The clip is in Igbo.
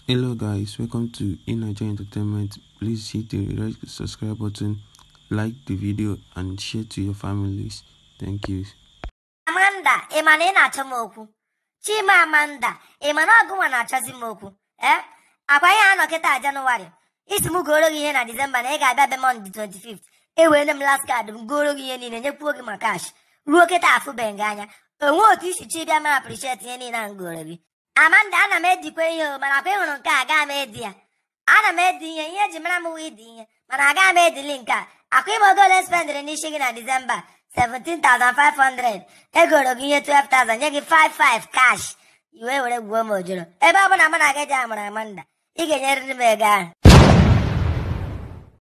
Hello guys, welcome to Inaja Entertainment. Please hit the red subscribe button, like the video and share to your families. Thank you. Amanda, ị ma na ị na-achọ m okwu Chima Amanda, ị ma na ọgụnwa na-achọzi m okwu ee akwa ihe anọ kịta Janụwarị isi m goro gị ihe na Disemba na ị ga-abịa be Mọnde 25th ewere m last card m goro gị ihe niile nyekwuo gị ma kash ruo kịta afụbeghị gị anya onwe otu isi chi bịa ma appreciate ihe niile ahụ goro gị Amanda ana m edikwa ihe o mana akwa ịhụrụ nke a agaghị m edi ya ana m edi ihe ihe eji mara m wụ idi ihe mana agaghị m edili nke a akwa ime ogo ole spendịrị n'isi gị na Disemba 17,500 egoro gị ihe 12,000 nye gị 55 cash iwe were gwuo m ojoro ebe ọ bụla mụ na gị ji amara Amanda ị ga-enyerịrị m ego ahụ